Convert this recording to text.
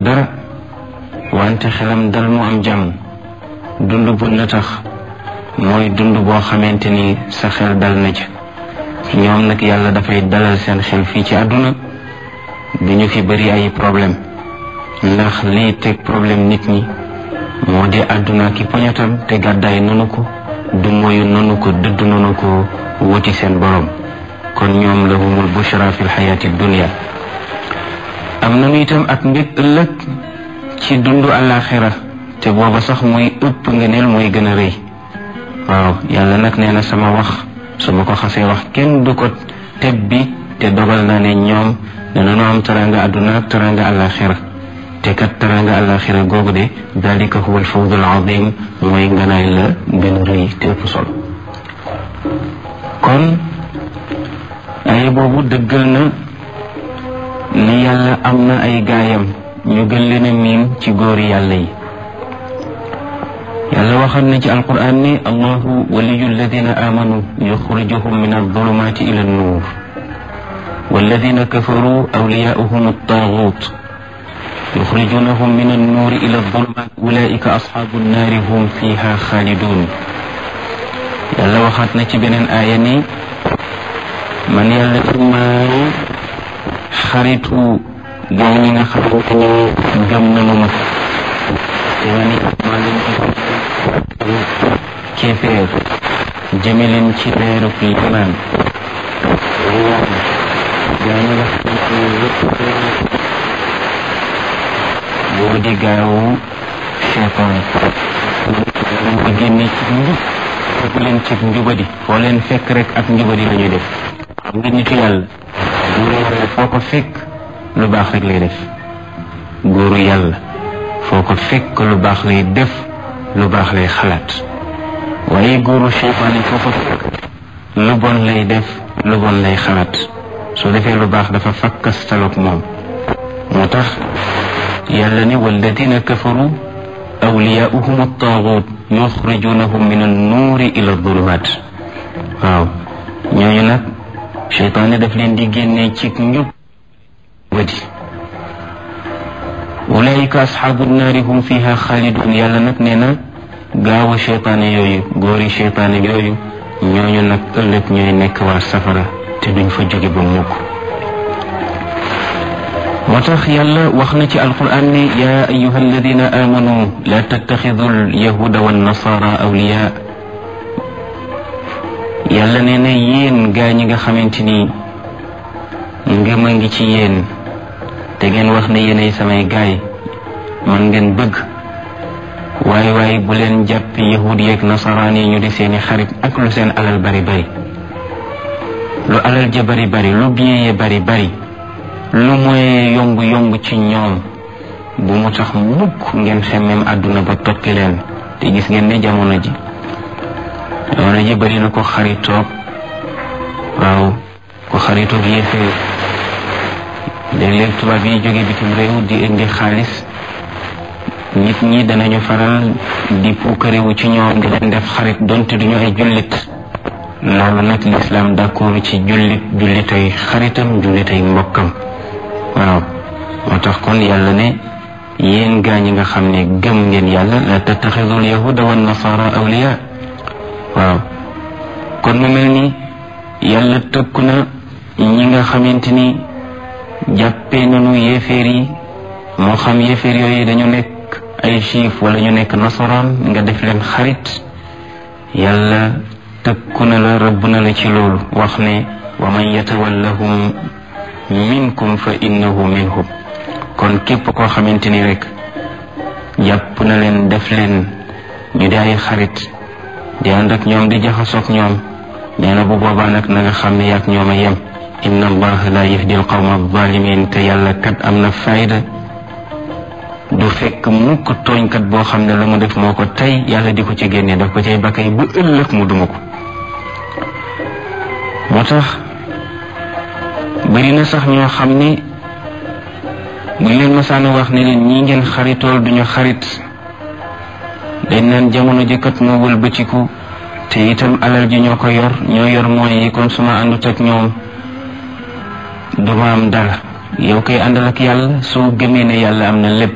dara wante xelam dal mu am jàmm dund bu na tax mooy dund boo xamante ni sa xel dal na ci ñoom nag yàlla dafay dalal seen xel fii ci àdduna du ñu fi bëri ay problème ndax lii teg problème nit ñi moo di àdduna ki poñatam te gàddaay nanu ko du moyu nanu ko dëdd nanu ko wuti seen borom kon ñoom lahumul bushra fi lxayaati dunia am nanu itam ak mbég ëllëg ci dundu àllaaxira te booba sax mooy ëpp ngëneel mooy gën a rëy waaw yàlla nag nee na sama wax su ma ko xasee wax kenn du ko teb bi te dogal na ne ñoom danañu am taranga àdduna ak taranga àllaaxira te kat taranga àllaaxira googu de dalika huwa alfawzul azim mooy nganaay la gën a rëy te ëpp solo kon ay boobu dëggal na ni yàlla am na ay gaayam ñu gën leen a miin ci góori yàlla yi yàlla waxal na ci alquran ni allahu waliyu alladina amanu yuxrijuhum min aldulumati ila annuur walladina kafaru awliyauhum altagut yuxrijunahum min annuuri ila aldulumat ulaika asxaabu annaari hum fiha xaalidun yàlla waxaat na ci beneen aaya ni man yàlla maay xaritu gaa ñi nga xamante ni gëm nanu ma te ma ni maa leen di kéeféer jëme leen ci leeru limaan gaa ñi nga xamante ni yëpp boo di gaawu cheytaan leen ko génne ci njub fekk leen ci njubadi foo leen fekk rek ak njubadi la ñuy def xam nga nitu yàlla góoru yàlla foo ko fekk lu baax rek lay def góoru yàlla foo ko fekk lu baax lay def lu baax lay xalaat waaye góoru cheytaan yi foo ko fekk lu bon lay def lu bon lay xalaat su defee lu baax dafa fakkastaloog moom moo tax yàlla ne walladina kafaru awliyaauhum attaagut yuxrijunahum min annuuri ila adulumat waaw ñooñu nag cheytaane daf leen di génnee ci njub wadi ulaika asxaabu naari hum fiha xaalidun yàlla nag nee na gaawu cheytaane yooyu góori cheytaane yooyu ñooñu nag ëllëg ñooy nekk waa safara te duñ fa jóge ba mukk moo tax yàlla wax na ci alquran ne yaa ayuha alladina amanu la tattaxidu alyahuda wannasara awliya yàlla nee na yéen gaa ñi nga xamante ni ngëm a ngi ci yéen te ngeen wax ne yéenay samay gaay man ngeen bëgg waaye waaye bu leen jàpp yahud yeeg nasaraan yi ñu di seeni xarit ak lu seen alal bari bari lu alal ja bari bari lu bien ye bari bari lu mooy yomb yomb ci ñoom bu mu tax mukk ngeen xemmem àdduna ba toppi leen te gis ngeen ne jamono ji jamono ji bari na ko xaritoog waaw ko xaritoog yéefee léeg-léeg tubaab yi jóge bitim réew di indi xaalis nit ñi danañu faral di puukarewu ci ñoom di leen def xarit donte duñu ay jullit loolu nag lislaam d'accord ci jullit jullitay xaritam jullitay mbokkam waaw moo tax kon yàlla ne yéen gaa ñi nga xam ne gëm ngeen yàlla la tattaxidul yahuda wa nasara awliya waaw kon mu mel ni yàlla tëkku na ñi nga xamante ni jàppee nañu yéeféer yi moo xam yéeféer yooyu dañu nekk ay juif wala ñu nekk nasaraan nga def leen xarit yàlla tëkku na la rëbb na la ci loolu wax ne wa man yatawallahum minkum fa innahu minhum kon képp koo xamante ni rek jàpp na leen def leen ñu di ay xarit di ànd ak ñoom di jaxasoog ñoom nee na bu boobaa nag na nga xam ne yaag ñoom a yem inna allaha la yahdi alqawma alzalimin te yàlla kat am na fayda du fekk mukk tooñkat boo xam ne la mu def moo ko tey yàlla di ko ci génne daf ko cay bakkay bu ëllëg mu duma ko moo tax bari na sax ñoo xam ne buñ leen masaana wax ne leen ñi ngeen xaritool duñu xarit dañ naan jamono jëkkat moo wëlbatiku te itam alal ji ñoo ko yor ñoo yor mooy yi kon suma àndut ak ñoom duma am dara yow koy àndal ak yàlla soo gëmee ne yàlla am na lépp